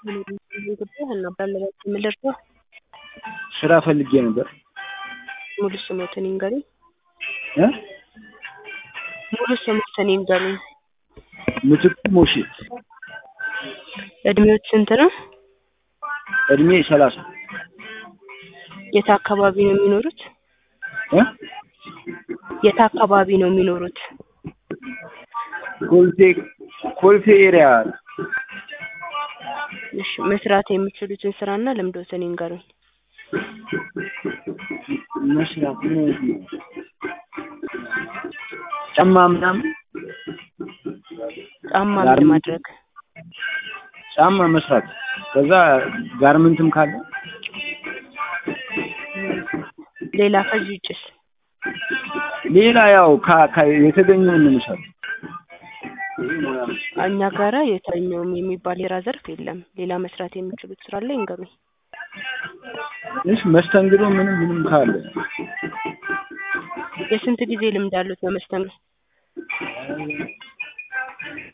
ምልርቶ ስራ ፈልጌ ነበር። ሙሉ ስሞትን ይንገሩኝ። እ ሙሉ ስሞትን ይንገሩኝ። ምትኩ ሞሼ እድሜዎት ስንት ነው? እድሜ ሰላሳ የት አካባቢ ነው የሚኖሩት? እ የት አካባቢ ነው የሚኖሩት? ኮልፌ ኮልፌ ኤሪያ እሺ መስራት የሚችሉትን ስራና ልምዶትን ይንገሩኝ። መስራት ምን ጫማ ምናምን ጫማ ምን ጋርመንት ማድረግ? ጫማ መስራት ከዛ ጋርመንትም ካለ ሌላ ከዚህ ውጭስ? ሌላ ያው ካ- ካ- የተገኘውን ነው የምሰራው። እኛ ጋራ የተኛውም የሚባል የራ ዘርፍ የለም። ሌላ መስራት የሚችሉት ስራ አለ ይንገሩኝ። እሺ መስተንግዶ ምንም ምንም ካለ የስንት ጊዜ ልምድ አሉት በመስተንግዶ?